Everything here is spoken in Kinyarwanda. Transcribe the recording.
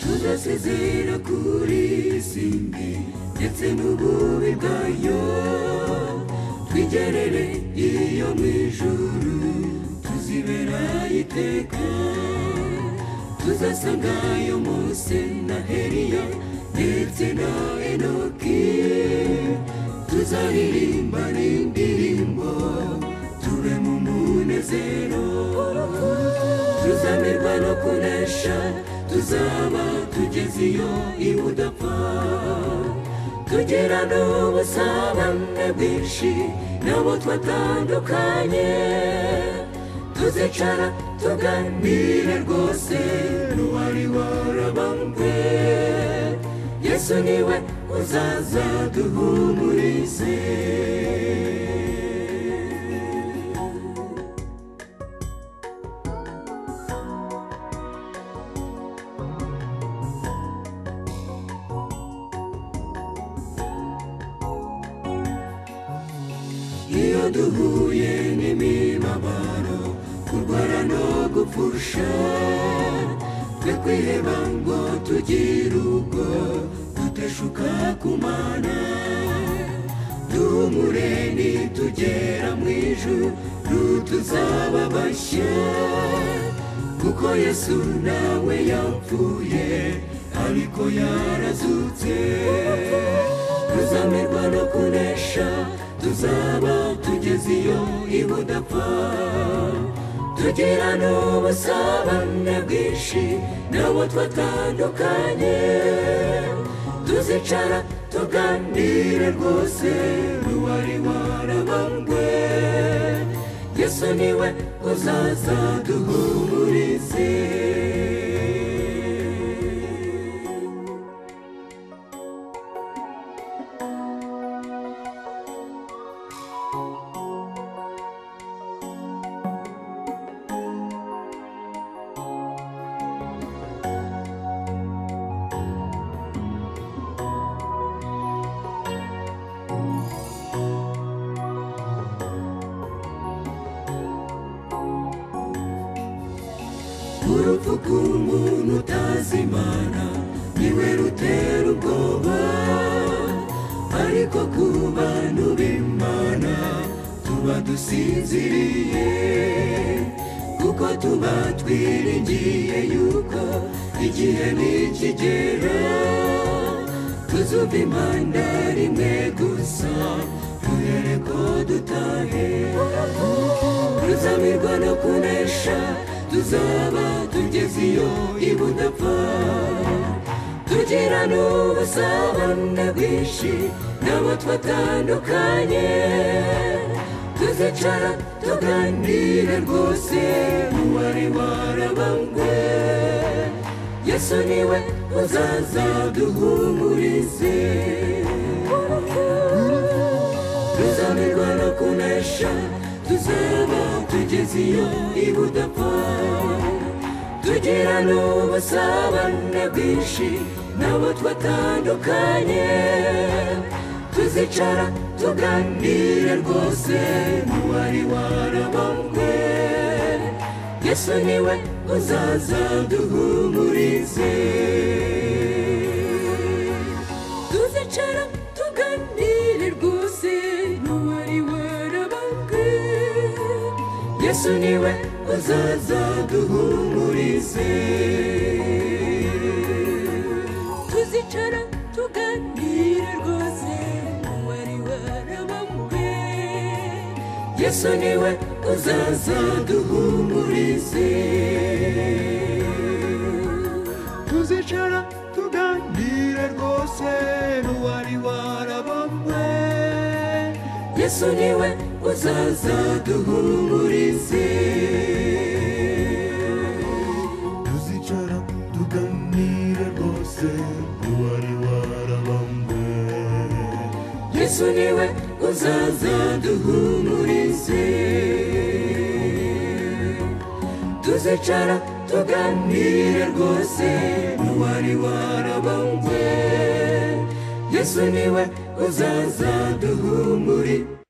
tudasezera kuri isi mbi ndetse n'ububi bwayo twigerere iyo mu ijuru tuzibera iteka tuzasanga yo mose na heriya ndetse na enoki tuzaririmba n'indirimbo tube mu munezero tuzamerwa no kunesha tuzaba tugeze iyo ibudapfa tugera n'ubusabane bwinshi nabo twatandukanye tuzicara tuganire rwose n'uwari warabambwe yesu niwe uzaza duhumurize iyo duhuye n'imibabaro kurwara no gupfusha twe kwiheba ngo tugire ubwo duteshuka ku mana duhumure nitugera mu ijuru tuzaba bashya kuko yesu nawe yapfuye ariko yarazutse tuzamerwa no kunesha tuzaba tugeze iyo ibudapfa tugira n'ubusabane bwinshi nabo twatandukanye tuzicara tuganire rwose n'uwari warabambwe yesu niwe uzaza duhumurize urupfu rw'umuntu utazi imana niwe rutera ubwoba ariko ku bantu b'imana tuba dusinziriye kuko tuba twiringiye yuko igihe nikigera tuzumva impanda rimwe gusa duhere ko dutahe ruzamirwa no kunesha tuzaba tugeze iyo ibudapfa tugira n'ubusabane bwinshi nabo twatandukanye tuzicara tuganire rwose uwari warabambwe yesu niwe uzaza duhumurize tuzamirwa no kunesha tuzaba tugeze iyo ibudapfa tugira n'ubusabane bwinshi nabo twatandukanye tuzicara tuganire rwose n'uwari warabambwe yesu niwe uzaza duhumurize tuzicara tuganire rwose n'uwari warabambwe yesu niwe uzaza duhumurize tuzicara tuganire rwose n'uwari warabambwe yesu niwe uzaza duhumurize tuzicara tuganire rwose n'uwari warabambwe yesu niwe uzaza duhumurize tuzicara tuganire rwose n'uwari warabambwe yesu niwe uzaza duhumurize tuzicara tuganire rwose n'uwari warabambwe yesu niwe uzaza duhumurize